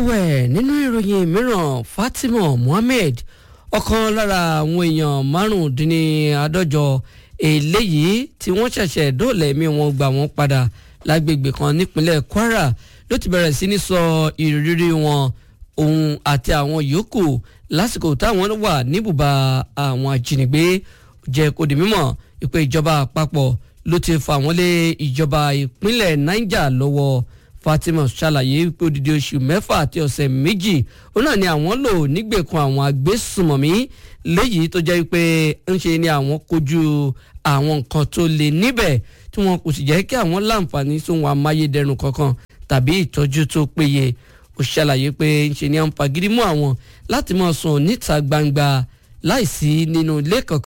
ẹ̀wẹ̀ nínú ìròyìn mìíràn Fatima Mohammed ọ̀kan lára àwọn èèyàn márùndínláàádọ́jọ eléyìí tí wọ́n ṣẹ̀ṣẹ̀ dóòlà ẹ̀mí wọn gbà wọ́n padà lágbègbè kan nípínlẹ̀ Kwara ló ti bẹ̀rẹ̀ sí ní sọ ìrírí wọn òun àti àwọn yòókù lásìkò táwọn wà níbùbá àwọn ajínigbé jẹ́ kó di mímọ̀ ìpè ìjọba àpapọ̀ ló ti fà wọ́n lé ìjọba ìpínlẹ̀ Niger lọ́wọ́ Fatima ṣàlàyé pé odidi oṣù mẹ́fà àti ọ̀sẹ̀ méjì òun náà ni àwọn lò nígbèkùn àwọn agbésùmọ̀mí léyìí tó jẹ́ pé ń ṣe ni àwọn kojú àwọn nǹkan tó le níbẹ̀ tí wọn kò sì jẹ́ kí àwọn láǹfààní sóhun amáyédẹrùn kankan tàbí ìtọ́jú tó péye ó ṣàlàyé pé ń ṣe ni à ń fagídí mú àwọn láti máa sùn níta gbangba láìsí nínú ilé kankan.